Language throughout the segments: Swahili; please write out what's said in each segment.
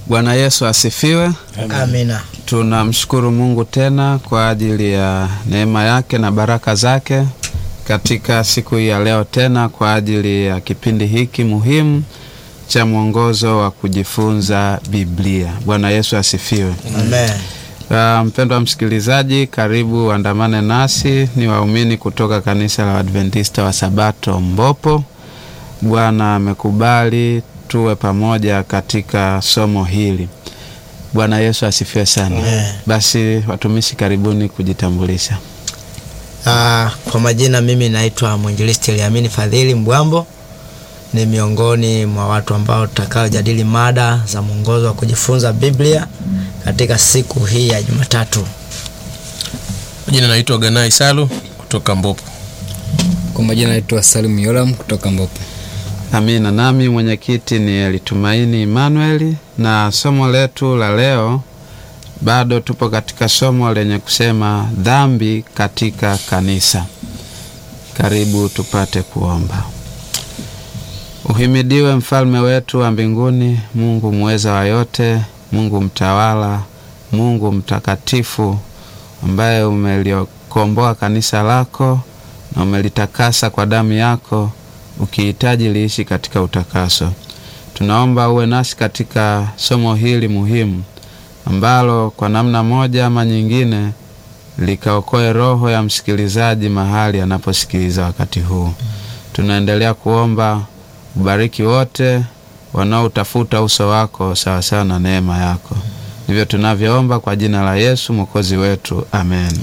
Bwana Yesu asifiwe. Amina. Tunamshukuru Mungu tena kwa ajili ya neema yake na baraka zake katika siku hii ya leo tena kwa ajili ya kipindi hiki muhimu cha mwongozo wa kujifunza Biblia. Bwana Yesu asifiwe. Amen. Uh, mpendwa msikilizaji, karibu andamane nasi. Ni waumini kutoka kanisa la Adventista wa Sabato Mbopo. Bwana amekubali tuwe pamoja katika somo hili. Bwana Yesu asifiwe sana. Amen. Basi watumishi, karibuni kujitambulisha. Ah, kwa majina mimi naitwa mwinjilisti Eliamini Fadhili Mbwambo. Ni miongoni mwa watu ambao tutakaojadili mada za mwongozo wa kujifunza Biblia katika siku hii ya Jumatatu. Jina naitwa Ganai Salu kutoka Mbopo. Kwa majina naitwa Salim Yoram kutoka Mbopo. Amina. Nami mwenyekiti ni Elitumaini Emmanuel, na somo letu la leo bado tupo katika somo lenye kusema dhambi katika kanisa. Karibu tupate kuomba. Uhimidiwe mfalme wetu wa mbinguni, Mungu muweza wa yote, Mungu mtawala, Mungu mtakatifu, ambaye umeliokomboa kanisa lako na umelitakasa kwa damu yako, ukihitaji liishi katika utakaso. Tunaomba uwe nasi katika somo hili muhimu ambalo kwa namna moja ama nyingine likaokoe roho ya msikilizaji mahali anaposikiliza wakati huu. Tunaendelea kuomba ubariki wote wanaotafuta uso wako sawasawa na neema yako. Ndivyo tunavyoomba kwa jina la Yesu mwokozi wetu, amen.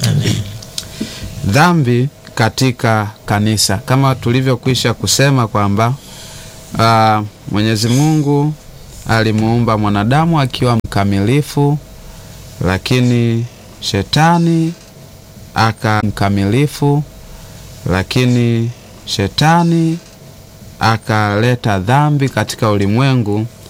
Dhambi katika kanisa, kama tulivyokwisha kusema kwamba ah, Mwenyezi Mungu alimuumba mwanadamu akiwa mkamilifu, lakini shetani aka mkamilifu, lakini shetani akaleta dhambi katika ulimwengu